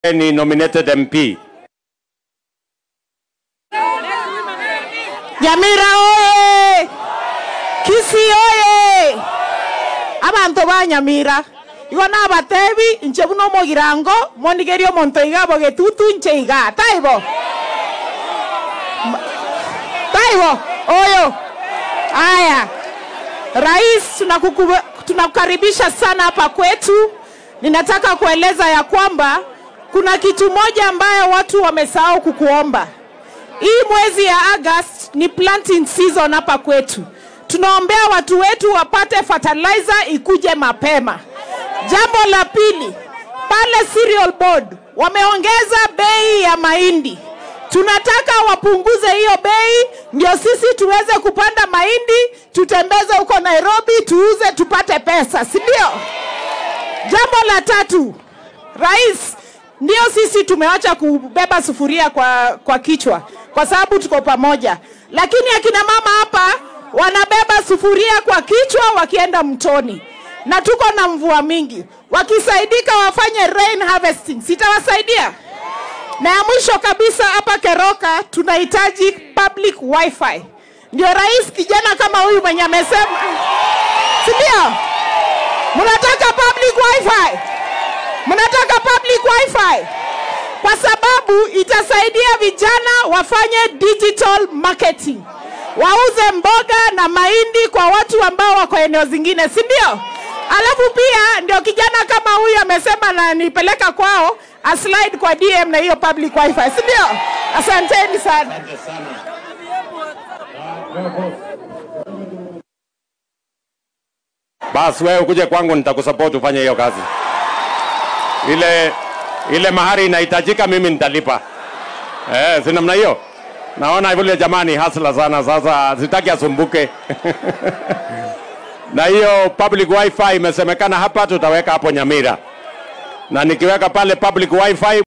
ni nominated MP. Nyamira oye! Kisii oye! Abantu ba Nyamira igo nabatebi inche buna omogirango monigeria omonto iga abo getutu inche iga taibo taibo oyo haya rais tunakukuba- tunakukaribisha sana hapa kwetu ninataka kueleza ya kwamba kuna kitu moja ambayo watu wamesahau kukuomba hii mwezi ya August ni planting season hapa kwetu. Tunaombea watu wetu wapate fertilizer ikuje mapema. Jambo la pili, pale cereal board wameongeza bei ya mahindi. Tunataka wapunguze hiyo bei ndio sisi tuweze kupanda mahindi, tutembeze huko Nairobi, tuuze tupate pesa, si ndio? Jambo la tatu, rais, ndio sisi tumeacha kubeba sufuria kwa, kwa kichwa kwa sababu tuko pamoja, lakini akina mama hapa wanabeba sufuria kwa kichwa wakienda mtoni, na tuko na mvua mingi. Wakisaidika wafanye rain harvesting, sitawasaidia. Na ya mwisho kabisa, hapa Keroka tunahitaji public wifi. Ndio rais kijana kama huyu mwenye amesema, si ndio? Mnataka public wifi? Mnataka public wifi? Kwa sababu itasaidia vijana wafanye digital marketing, wauze mboga na mahindi kwa watu ambao wako eneo zingine, si ndio? Alafu pia ndio kijana kama huyu amesema na nipeleka kwao aslide kwa DM na hiyo public wifi, si ndio? Asanteni sana. Basi wewe ukuje kwangu nitakusupport ufanye hiyo kazi. Ile ile mahari inahitajika mimi nitalipa. Eh, si namna hiyo. Naona yule jamani hasla sana sasa sitaki asumbuke. na hiyo public wifi imesemekana hapa tutaweka hapo Nyamira. Na nikiweka pale public wifi